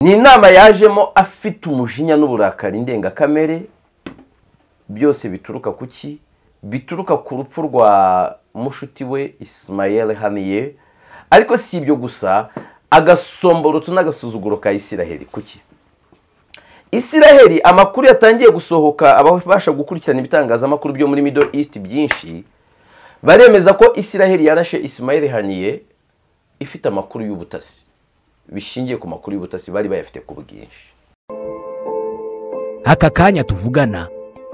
ni inama yajemo afite umujinya n'uburakari ndengakamere byose bituruka ku ki bituruka ku rupfu rwa mushuti we isimayeli haniye ariko si ibyo gusa agasomborotso n'agasuzuguro ka isiraheli kuki isiraheli amakuru yatangiye gusohoka ababasha gukurikirana ibitangazamakuru byo muri middle east byinshi baremeza ko isiraheli yarashe isimayeli haniye ifite amakuru y'ubutasi bishingiye ku makuru y'ubutasi bari bayafite ku bwinshi aka kanya tuvugana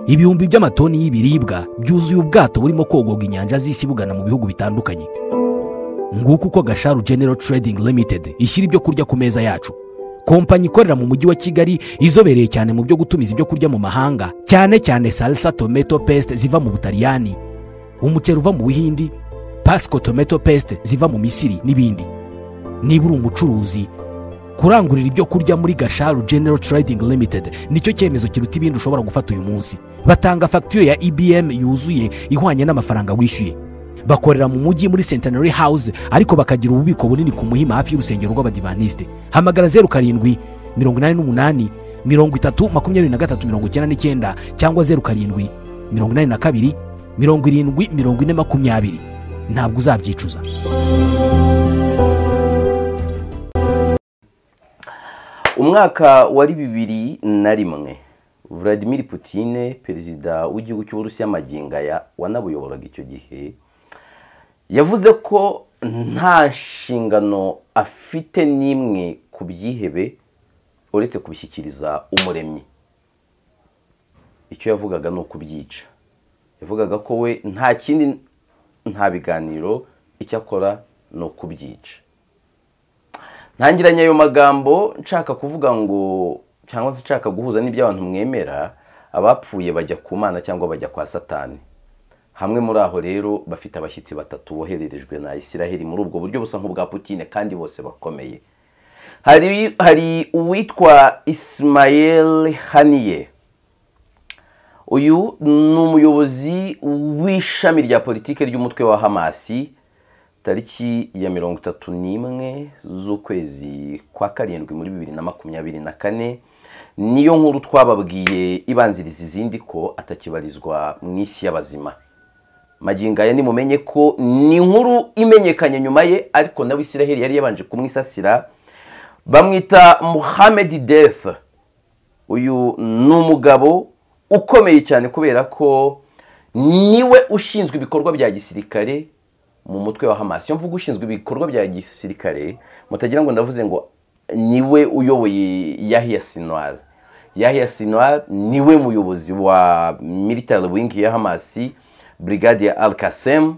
ibihumbi by'amatoni y'ibiribwa byuzuye ubwato burimo kogoga inyanja z'isi bugana mu bihugu bitandukanye nguko uko gasharu genero trading limited ishyira ibyo kurya ku meza yacu kompanyi ikorera mu mujyi wa kigali izobereye cyane mu byo gutumiza ibyo kurya mu mahanga cyane cyane salsa tomato paste ziva mu butaliyani umuceri uva mu buhindi pasco tomato paste ziva mu misiri n'ibindi niba uri umucuruzi kurangurira ibyo kurya muri gasharu genero trading limited nicyo cyemezo kiruta ibindi ushobora gufata uyu munsi batanga fagitire ya ibm yuzuye ihwanye n'amafaranga wishyuye bakorera mu mujyi muri centenary house ariko bakagira ububiko bunini ku muhima hafi y'urusengero rw'abadivaniste hamagara zeru karindwi mirongo inani n'umunani mirongo itatu makumyabiri na gatatu mirongo icyenda n'icyenda cyangwa zeru karindwi mirongo inani na kabiri mirongo irindwi mirongo ine makumyabiri ntabwo uzabyicuza umwaka wari bibiri na rimwe vladimir Putine perezida w'igihugu cy'uburusiya magingo aya wanabuyoboraga icyo gihe yavuze ko nta nshingano afite n'imwe ku byihebe uretse kubishyikiriza umuremyi icyo yavugaga ni ukubyica yavugaga ko we nta kindi nta biganiro icyo akora ni ukubyica ntangiranye ayo magambo nshaka kuvuga ngo cyangwa se nshaka guhuza n'ibyo abantu mwemera abapfuye bajya ku mana cyangwa bajya kwa satani hamwe muri aho rero bafite abashyitsi batatu bohererejwe na isiraheli muri ubwo buryo busa nk'ubwa Putine kandi bose bakomeye hari hari uwitwa isimayeli haniye uyu ni umuyobozi w'ishami rya politiki ry'umutwe wa hamasi tariki ya mirongo itatu n'imwe z'ukwezi kwa karindwi muri bibiri na makumyabiri na kane niyo nkuru twababwiye ibanziriza izindi ko atakibarizwa mu isi y'abazima magingo aya nimumenye ko ni inkuru imenyekanye nyuma ye ariko nawe isiraheli yari yabanje kumwisasira bamwita muhammed death uyu ni umugabo ukomeye cyane kubera ko niwe ushinzwe ibikorwa bya gisirikare mu mutwe wa hamasi iyo mvuga ushinzwe ibikorwa bya gisirikare mutagira ngo ndavuze ngo niwe uyoboye yahiya sinwari yahiya sinwari niwe muyobozi wa military wing ya hamasi brigade ya alkasem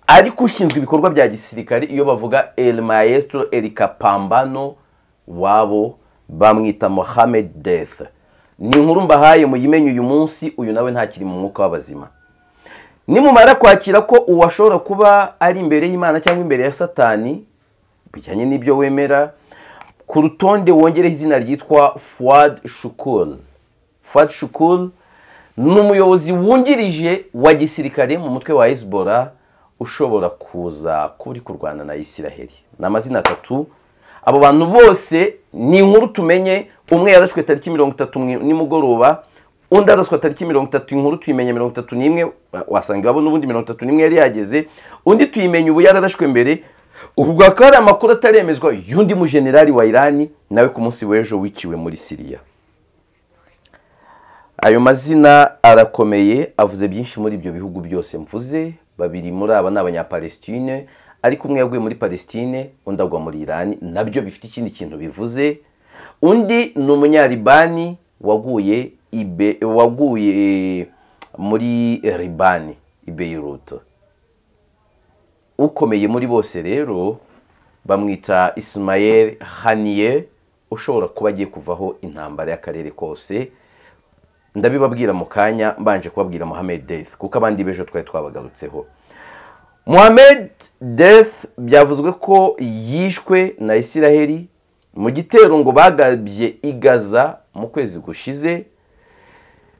ariko ushinzwe ibikorwa bya gisirikare iyo bavuga el maestro erika pambano wabo bamwita mohamed death ni inkuru mbahaye muyimenye uyu munsi uyu nawe ntakiri mu mwuka w'abazima nimumara kwakira ko uwashobora kuba ari imbere y'imana cyangwa imbere ya satani bijyanye n'ibyo wemera ku rutonde wongereho izina ryitwa fuwad shukul fuwad shukul ni umuyobozi wungirije wa gisirikare mu mutwe wa hezbollah ushobora kuza kuba uri kurwana na isiraheli ni amazina atatu abo bantu bose ni inkuru tumenye umwe yarashwe tariki mirongo itatu nimugoroba undi araswa tariki mirongo itatu inkuru tuyimenye mirongo itatu n'imwe wasanga iwabo n'ubundi mirongo itatu n'imwe yari yageze undi tuyimenye ubu yararashwe mbere ubwo akaba ari amakuru ataremezwa y'undi mujenerali wa irani nawe ku munsi w'ejo wiciwe muri siriya ayo mazina arakomeye avuze byinshi muri ibyo bihugu byose mvuze babiri muri aba ni abanyapalestine ariko umwe yaguye muri palestine undi agwa muri irani nabyo bifite ikindi kintu bivuze undi ni umunyaribani waguye ibe waguye muri ribani i beyiruto ukomeye muri bose rero bamwita isimayel haniye ushobora kuba agiye kuvaho intambara y'akarere kose ndabibabwira mu kanya mbanje kubabwira Mohamed Death kuko abandi b'ejo twari twabagarutseho Mohamed Death byavuzwe ko yishwe na Isiraheli mu gitero ngo bagabye i Gaza mu kwezi gushize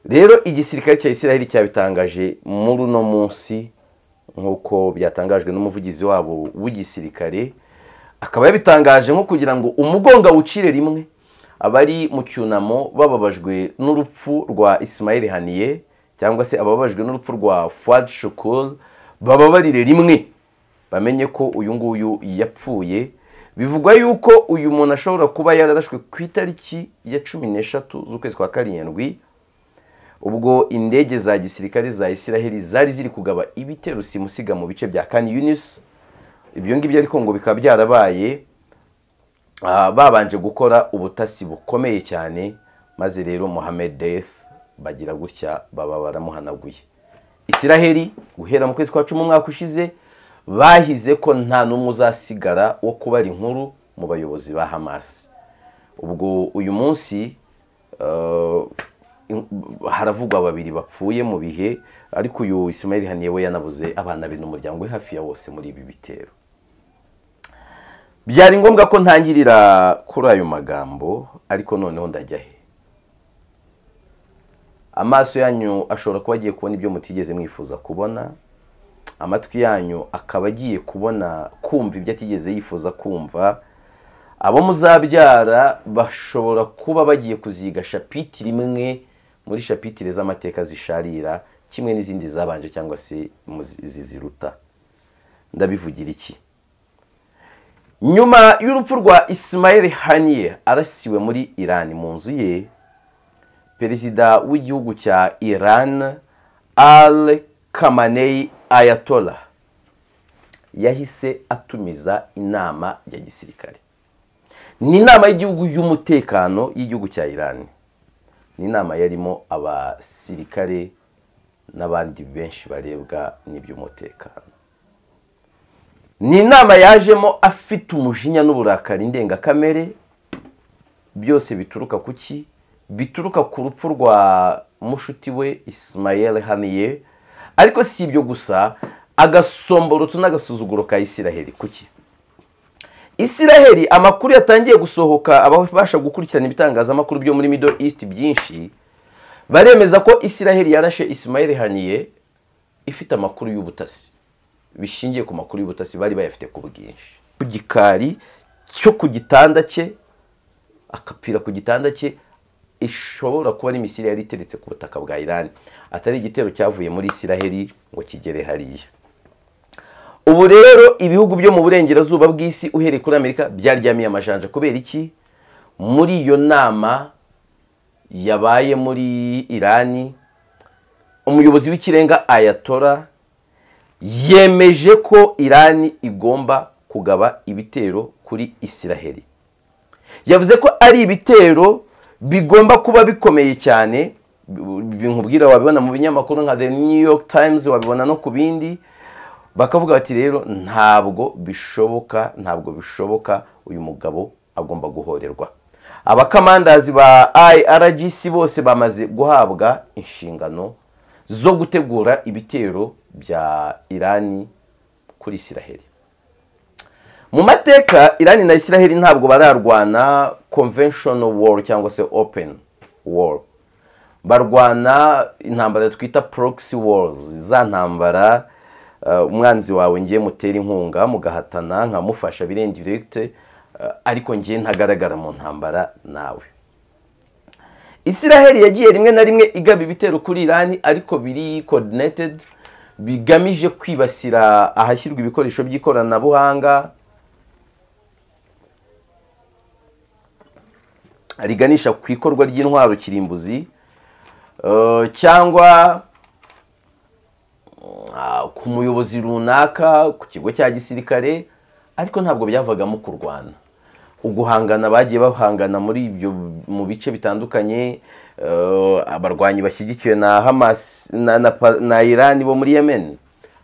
rero igisirikare cya Isiraheli cyabitangaje muri uno munsi nk'uko byatangajwe n'umuvugizi wabo w'igisirikare akaba yabitangaje nko kugira ngo umugonga wucire rimwe abari mu cyunamo bababajwe n'urupfu rwa Ismail haniye cyangwa se ababajwe n'urupfu rwa fuad shukuru bababarire rimwe bamenye ko uyu nguyu yapfuye bivugwa yuko uyu muntu ashobora kuba yararashwe ku itariki ya cumi n'eshatu z'ukwezi kwa karindwi ubwo indege za gisirikare za isiraheli zari ziri kugaba ibitero simusiga mu bice bya kani yunisi ibyo ngibyo ariko ngo bikaba byarabaye babanje gukora ubutasi bukomeye cyane maze rero muhammed death bagira gutya baba baramuhanaguye isiraheli guhera mu kwezi kwa cumi umwaka ushize bahize ko nta n'umwe uzasigara wo kubara inkuru mu bayobozi ba hamasi ubwo uyu munsi haravugwa babiri bapfuye mu bihe ariko uyu Ismail haniye we yanabuze abana be n'umuryango we hafi ya wose muri ibi bitero byari ngombwa ko ntangirira kuri ayo magambo ariko noneho ndajya he amaso yanyu ashobora kuba agiye kubona ibyo mutigeze mwifuza kubona amatwi yanyu akaba agiye kubona kumva ibyo atigeze yifuza kumva abo muzabyara bashobora kuba bagiye kuziga shapitire imwe muri shapitire z'amateka zisharira kimwe n'izindi zabanje cyangwa se ziziruta ndabivugira iki nyuma y'urupfu rwa Ismail haniye arasiwe muri irani mu nzu ye perezida w'igihugu cya iran al kamanei ayatola yahise atumiza inama ya gisirikare ni inama y'igihugu y'umutekano y'igihugu cya iran ni inama yarimo abasirikare n'abandi benshi barebwa n'iby'umutekano ni inama yajemo afite umujinya n'uburakari ndengakamere byose bituruka ku ki bituruka ku rupfu rwa mushuti we Ismail haniye ariko si ibyo gusa agasomborotso n'agasuzuguro ka isiraheli kuki isiraheli amakuru yatangiye gusohoka ababasha gukurikirana ibitangazamakuru byo muri middle east byinshi baremeza ko isiraheli yarashe Ismail haniye ifite amakuru y'ubutasi bishingiye ku makuru y'ubutasi bari bayafite ku bwinshi ku gikari cyo ku gitanda cye akapfira ku gitanda cye ishobora kuba ari misiri yari iteretse ku butaka bwa irani atari igitero cyavuye muri isiraheli ngo kigere hariya ubu rero ibihugu byo mu burengerazuba bw'isi uhereye kuri amerika byaryamiye amajanja kubera iki muri iyo nama yabaye muri irani umuyobozi w'ikirenga ayatora yemeje ko irani igomba kugaba ibitero kuri isiraheli yavuze ko ari ibitero bigomba kuba bikomeye cyane nkubwira wabibona mu binyamakuru nka the new york times wabibona no ku bindi bakavuga bati rero ntabwo bishoboka ntabwo bishoboka uyu mugabo agomba guhorerwa abakamandazi ba irgc bose bamaze guhabwa inshingano zo gutegura ibitero bya irani kuri isiraheli mu mateka irani na isiraheli ntabwo bararwana conventional war cyangwa se open war barwana intambara twita proxy wars za ntambara umwanzi wawe ngiye mutera inkunga mugahatana nkamufasha birenga direkite ariko ngiye ntagaragara mu ntambara nawe isiraheli yagiye rimwe na rimwe igaba ibitero kuri irani ariko biri coordinated bigamije kwibasira ahashyirwa ibikoresho by'ikoranabuhanga riganisha ku ikorwa ry'intwaro kirimbuzi cyangwa ku muyobozi runaka ku kigo cya gisirikare ariko ntabwo byavagamo kurwana uguhangana bagiye bahangana muri ibyo mu bice bitandukanye abarwanyi bashyigikiwe na hamas na irani bo muri yemen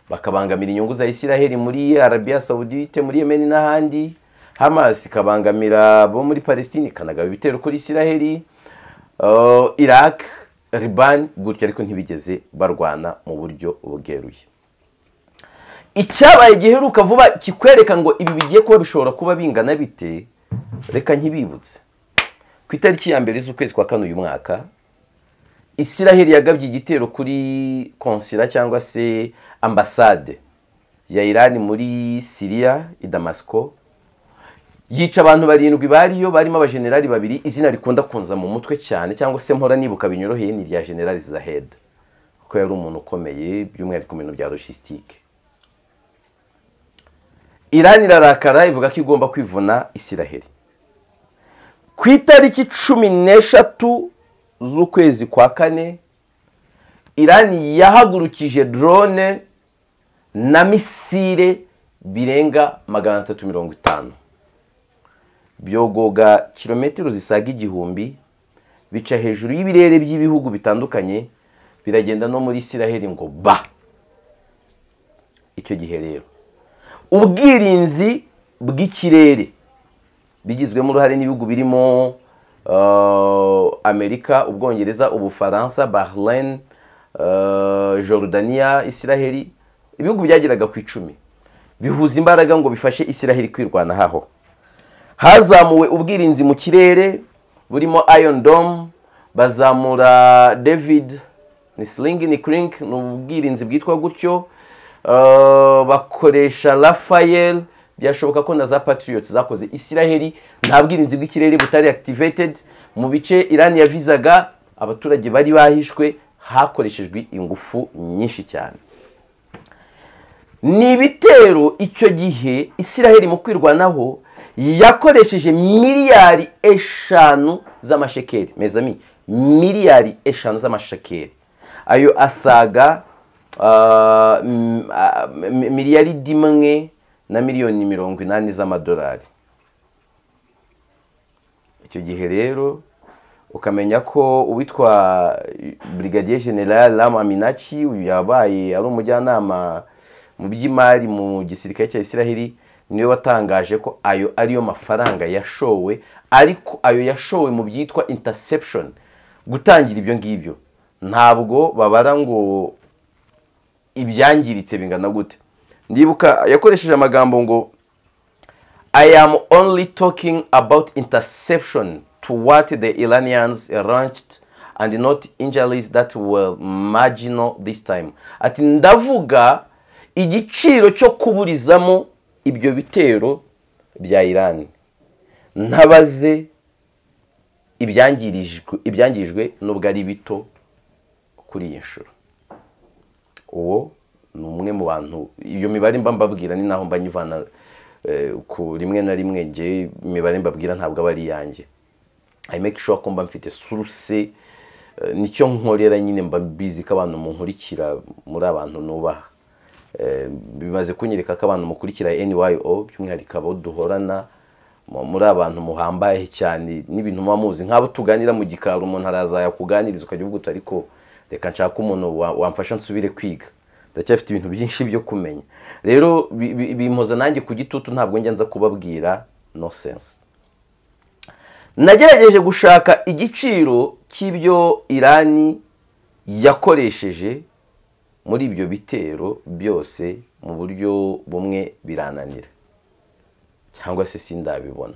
bakabangamira inyungu za isiraheli muri arabiya sawudite muri yemen n'ahandi hamas ikabangamira abo muri palestine ikanagaba ibitero kuri isiraheli iraq ribani gutyo ariko ntibigeze barwana mu buryo bweruye icyabaye giheruka vuba kikwereka ngo ibi bigiye kuba bishobora kuba bingana bite reka nkibibutse ku itariki ya mbere z'ukwezi kwa kane uyu mwaka isiraheli yagabye igitero kuri konsira cyangwa se ambasade ya irani muri siriya i damasiko yica abantu barindwi bariyo barimo abajenerali babiri izina rikunda kunza mu mutwe cyane cyangwa se mpora nibuka binyoroheye ni irya generali zaheda kuko yari umuntu ukomeye by'umwihariko mu bintu bya logisitike irani irarakara ivuga ko igomba kwivuna isiraheli ku itariki cumi n'eshatu z'ukwezi kwa kane irani yahagurukije drone na misile birenga magana atatu mirongo itanu byogoga kilometero zisaga igihumbi bica hejuru y'ibirere by'ibihugu bitandukanye biragenda no muri isiraheli ngo ba icyo gihe rero ubwirinzi bw'ikirere bigizwemo uruhare n'ibihugu birimo amerika ubwongereza ubufaransa bahrain Jordania isiraheli ibihugu byageraga ku icumi bihuza imbaraga ngo bifashe isiraheli kwirwanaho hazamuwe ubwirinzi mu kirere burimo Iron Dome bazamura david ni siringi ni kirink ni ubwirinzi bwitwa gutyo bakoresha rafayeli byashoboka ko na za patiriyoti zakoze isiraheli nta bwirinzi bw'ikirere butari akitivitedi mu bice irani yavizaga abaturage bari bahishwe hakoreshejwe ingufu nyinshi cyane ni ibitero icyo gihe isiraheli mu kwirwanaho yakoresheje miliyari eshanu z'amashekeri mezami miliyari eshanu z'amashekeri ayo asaga miliyari imwe na miliyoni mirongo inani z'amadolari icyo gihe rero ukamenya ko uwitwa brigadier general rama minaci uyu yabaye ari umujyanama mu by'imari mu gisirikare cya isiraheli niwe watangaje ko ayo ariyo mafaranga yashowe ariko ayo yashowe mu byitwa interception gutangira ibyo ngibyo ntabwo babara ngo ibyangiritse bingana gute ndibuka yakoresheje amagambo ngo i am only talking about interception to what the iranians launched and not injuries that were marginal this time ati ndavuga igiciro cyo kuburizamo ibyo bitero bya irani ntabaze ibyangirijwe nubwo ari bito kuri iyi nshuro uwo ni umwe mu bantu iyo mibare mba mbabwira ni naho mba nyivana ku rimwe na rimwe nge imibare mbabwira ntabwo aba ari iyanjye i make sure ko mba mfite suruse nicyo nkorera nyine mba mbizi ko abantu munkurikira muri abantu nubaha bimaze kunyereka ko abantu mukurikira nyo by'umwihariko abo duhorana muri abantu muhambaye cyane n'ibintu muba muzi nk'abo tuganira mu gikari umuntu arazayakuganiriza ukajya uvuga uti ariko reka nshaka umuntu wamfasha nsubire kwiga ndacyafite ibintu byinshi byo kumenya rero bimpoza nanjye ku gitutu ntabwo njya nza kubabwira no sense nagerageje gushaka igiciro cy'ibyo irani yakoresheje muri ibyo bitero byose mu buryo bumwe birananira cyangwa se sindabibona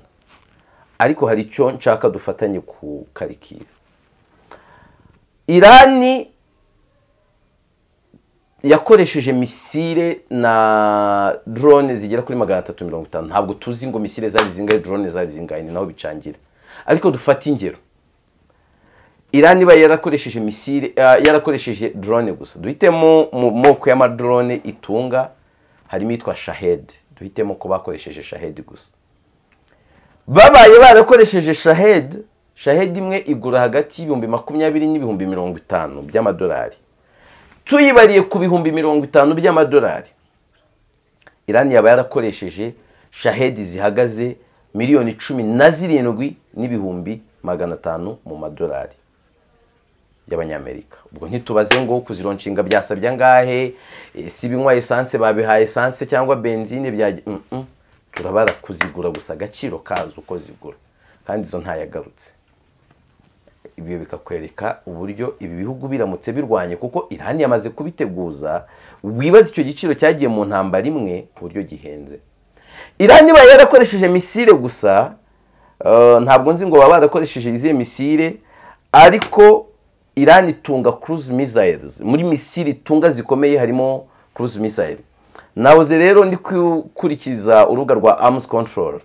ariko hari icyo nshaka dufatanye ku karikira irani yakoresheje misile na drone zigera kuri magana atatu mirongo itanu ntabwo tuzi ngo misile zari zingahe drone zari zingahe ni naho bicangira ariko dufate ingero irani iba yarakoresheje misile yarakoresheje drone gusa duhitemo mu moko y'amadrone itunga harimo itwa shahedi duhitemo ko bakoresheje shahedi gusa babaye barakoresheje shahedi shahedi imwe igura hagati y'ibihumbi makumyabiri n'ibihumbi mirongo itanu by'amadolari tuyibariye ku bihumbi mirongo itanu by'amadolari irani yaba yarakoresheje shahedi zihagaze miliyoni cumi na zirindwi n'ibihumbi magana atanu mu madolari y'abanyamerika ubwo ntitubaze ngo kuzironshinga byasabye angahe si ibinywa esanse babihaye esanse cyangwa benzine byajya turabara kuzigura gusa agaciro kazo uko zigura kandi izo ntayagarutse ibyo bikakwereka uburyo ibi bihugu biramutse birwanye kuko irani yamaze kubiteguza wibaza icyo giciro cyagiye mu ntambara imwe uburyo gihenze irani ibaye yarakoresheje misile gusa ntabwo nzi ngo baba barakoresheje izihe misile ariko irani itunga kuruzi misayizi muri misile itunga zikomeye harimo kuruzi misayizi nabuze rero ndi gukurikiza urubuga rwa amuzi kontorori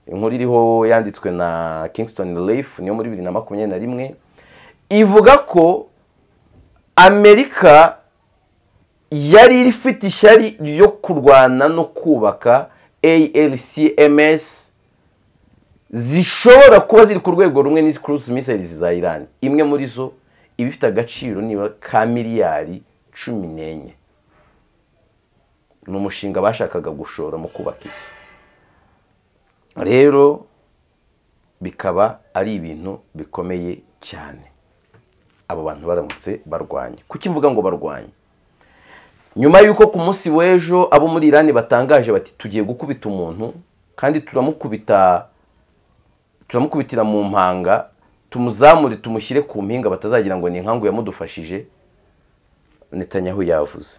inkuru iriho yanditswe na kingston Life niyo muri bibiri na makumyabiri na rimwe ivuga ko amerika yari ifite ishyari ryo kurwana no kubaka ALCMS zishobora kuba ziri ku rwego rumwe n'izi cruise missiles za Iran imwe muri zo iba ifite agaciro nibura ka miliyari cumi n'enye ni umushinga bashakaga gushora mu kubaka izo rero bikaba ari ibintu bikomeye cyane abo bantu baramutse barwanya kuki mvuga ngo barwanye nyuma y'uko ku munsi w'ejo abo muri irani batangaje bati tugiye gukubita umuntu kandi turamukubita turamukubitira mu mpanga tumuzamure tumushyire ku mpinga batazagira ngo ni inkangu yamudufashije netanyahu yavuze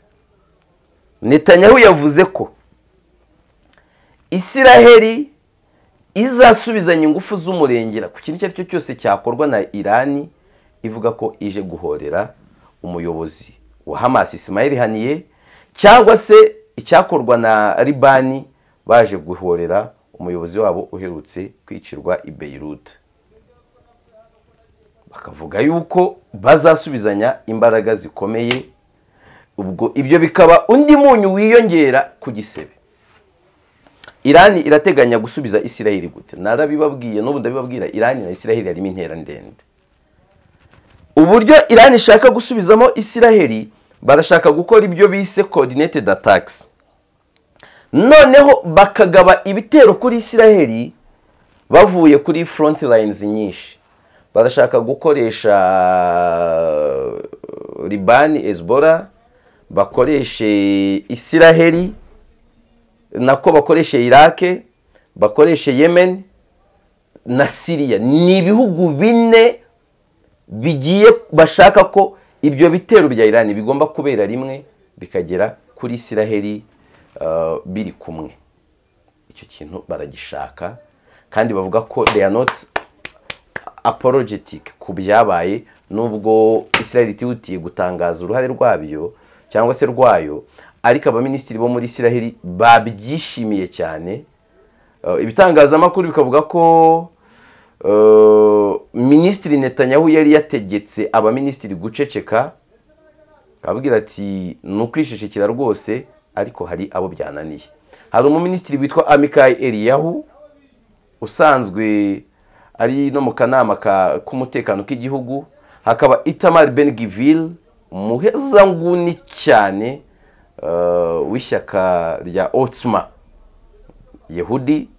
netanyahu yavuze ko isiraheli izasubizanya ingufu z'umurengera ku kintu icyo ari cyo cyose cyakorwa na irani ivuga ko ije guhorera umuyobozi wa hamasi Ismail haniye cyangwa se icyakorwa na ribani baje guhorera umuyobozi wabo uherutse kwicirwa i Beirut bakavuga yuko bazasubizanya imbaraga zikomeye ubwo ibyo bikaba undi munyu wiyongera ku gisebe irani irateganya gusubiza isiraheli gute narabibabwiye n'ubu ndabibabwira irani na isiraheli harimo intera ndende uburyo irani ishaka gusubizamo isiraheli barashaka gukora ibyo bise coordinated attacks noneho bakagaba ibitero kuri isiraheli bavuye kuri front lines nyinshi barashaka gukoresha ribani ezbora bakoreshe isiraheli nako bakoreshe irake bakoreshe yemen na siriya ni ibihugu bine bigiye bashaka ko ibyo bitero bya irani bigomba kubera rimwe bikagera kuri isiraheli biri kumwe icyo kintu baragishaka kandi bavuga ko they are not apologetic ku byabaye nubwo isiraheli itihutiye gutangaza uruhare rwabyo cyangwa se rwayo ariko abaminisitiri bo muri isiraheli babyishimiye cyane ibitangazamakuru bikavuga ko minisitiri Netanyahu yari yategetse abaminisitiri guceceka ababwira ati ni ukwishishikira rwose ariko hari abo byananiye hari umuminisitiri witwa amikayi eriyahu usanzwe ari no mu kanama k'umutekano k'igihugu hakaba itamari benigivire umuhezanguni cyane w'ishyaka rya otsuma yehudi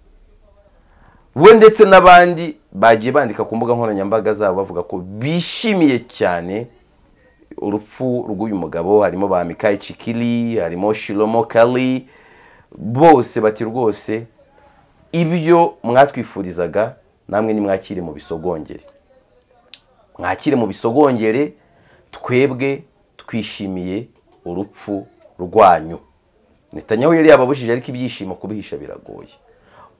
we ndetse n'abandi bagiye bandika ku mbuga nkoranyambaga zabo bavuga ko bishimiye cyane urupfu rw'uyu mugabo harimo ba mikayi cikiri harimo shiromo kari bose bati rwose ibyo mwatwifurizaga namwe nimwakire mu bisogongere mwakire mu bisogongere twebwe twishimiye urupfu rwanyu Netanyahu yari yababujije ariko ibyishimo kubihisha biragoye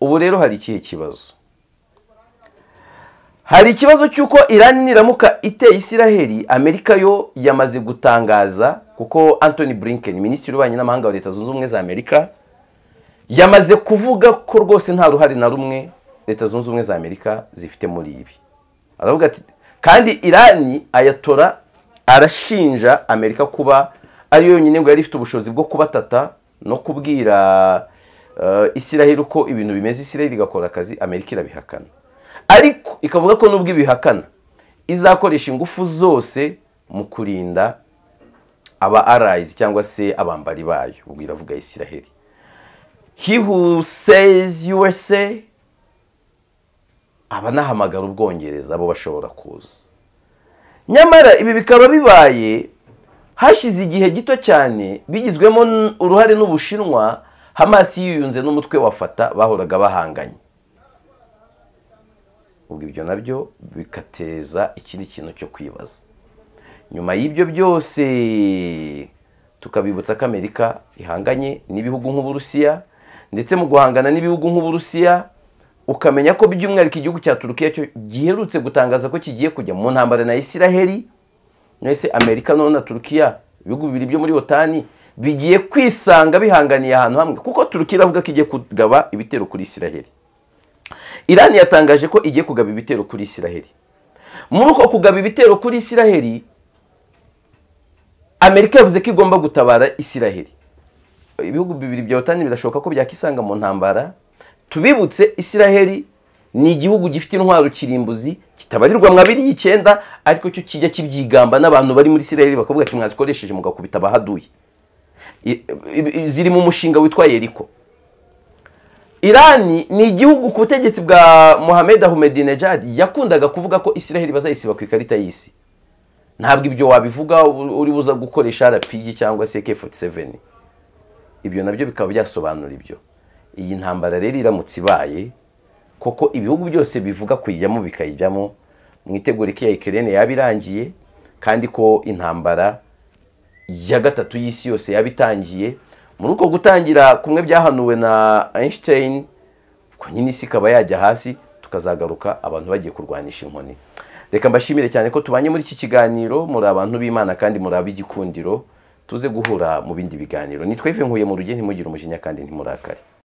ubu rero hari ikihe kibazo hari ikibazo cy'uko irani niramuka iteye isiraheli amerika yo yamaze gutangaza kuko anthony blinken minisitiri w'ububanyi n'amahanga wa leta zunze ubumwe za amerika yamaze kuvuga ko rwose nta ruhare na rumwe leta zunze ubumwe za amerika zifite muri ibi aravuga ati kandi irani ayatora arashinja amerika kuba ariyo yonyine ngo yari ifite ubushobozi bwo kubatata no kubwira isiraheli uko ibintu bimeze isiraheli igakora akazi amerika irabihakana ariko ikavuga ko nubwo ibihakana izakoresha ingufu zose mu kurinda aba arayizi cyangwa se abambari bayo ubwo iravuga isiraheli he who says usa aba anahamagara ubwongereza abo bashobora kuza nyamara ibi bikaba bibaye hashize igihe gito cyane bigizwemo uruhare n'ubushinwa hamasi yiyunze n'umutwe wa fata bahoraga bahanganye ubwo ibyo nabyo bikateza ikindi kintu cyo kwibaza nyuma y'ibyo byose tukabibutsa ko amerika ihanganye n'ibihugu nk'uburusiya ndetse mu guhangana n'ibihugu nk'uburusiya ukamenya ko by'umwihariko igihugu cya turukiya cyo giherutse gutangaza ko kigiye kujya mu ntambara na isiraheli mwese amerika none na turukiya ibihugu bibiri byo muri otani bigiye kwisanga bihanganiye ahantu hamwe kuko turukiya iravuga ko igiye kugaba ibitero kuri isiraheli irani yatangaje ko igiye kugaba ibitero kuri isiraheli muri uko kugaba ibitero kuri isiraheli amerika yavuze ko igomba gutabara isiraheli ibihugu bibiri bya otan birashoboka ko byakisanga mu ntambara tubibutse isiraheli ni igihugu gifite intwaro kirimbuzi kitabarirwa mwa abiri y'icyenda ariko cyo kijya kibyigamba n'abantu bari muri isiraheli bakavuga ati mwazikoresheje mugakubita abahaduye I- i- ziri mu mushinga witwa yeriko irani ni igihugu ku butegetsi bwa mohamed ahmedinejad yakundaga kuvuga ko isiraheli bazayisiba ku ikarita y'isi ntabwo ibyo wabivuga u- uri buza gukoresha rpg cyangwa se k47 ibyo nabyo bikaba byasobanura ibyo iyi ntambara rero iramutse ibaye koko ibihugu byose bivuga kuyijyamo bikayijyamo mwitegure ko iya ikirere yaba irangiye kandi ko intambara ya gatatu y'isi yose yaba itangiye muri uko gutangira kumwe byahanuwe na Einstein ko nyine isi ikaba yajya hasi tukazagaruka abantu bagiye kurwanisha inkoni reka mbashimire cyane ko tubanye muri iki kiganiro muri abantu b'imana kandi muri ab'igikundiro tuze guhura mu bindi biganiro nitwa Yves Nkuye mu rugendo ntimugire umujinya kandi ntimurakare